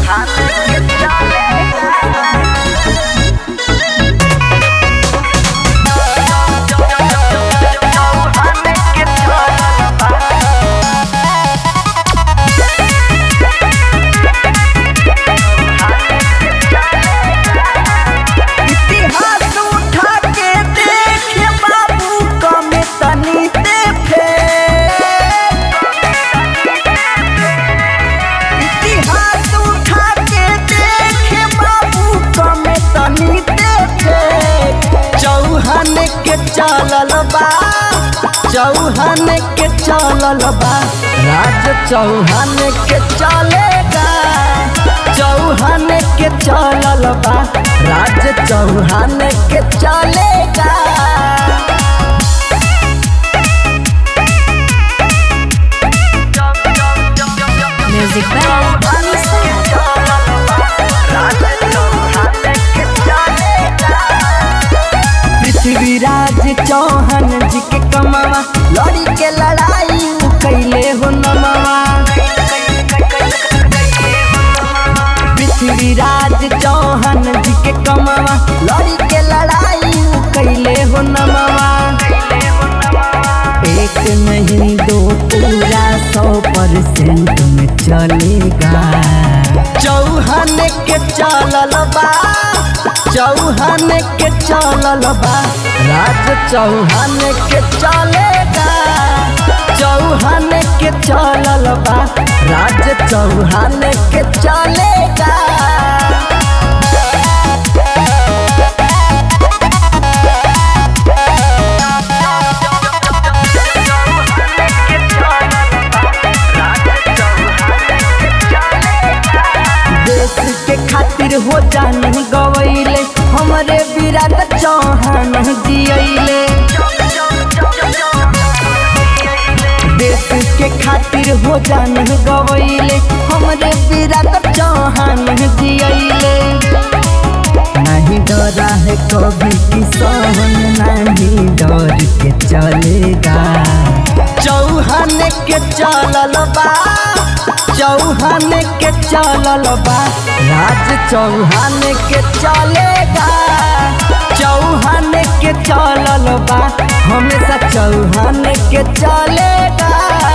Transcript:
इतिहास उठा के देखे बाबू कमे तनी देखे इतिहास उठा के देखे बाबू कमे तनी देखे चौहान के चलल बा चौहान के चलल बा राज चौहान के चलेगा चौहान के चलल बा राज चौहान के चलेगा Music by Anissa. Prithviraj Chauhan जी के कमावा लड़ी के लड़ाई उ कैले हो नमवा पृथ्वीराज चौहान जी के कमावा लड़ी के लड़ाई उ कैले हो नमवा एक नहीं दो पूरा सौ परसेंट में चलेगा चौहान के चलल बा चौहान के चलल बा राज चौहान के चलेगा चौहान के चलल बा राज चौहान के चलेगा देश के खातिर हो जान गवैले हमरे विराट चौहान जियैले देश के खातिर हो जान गवैले हमरे विराट चौहान जियैले नहीं डरा है कभी किसान नहीं डर के चलेगा चौहान के चलल बा चौहान के चलल बा राज चौहान के चलेगा चौहान के चलल बा हमेशा चौहान के चलेगा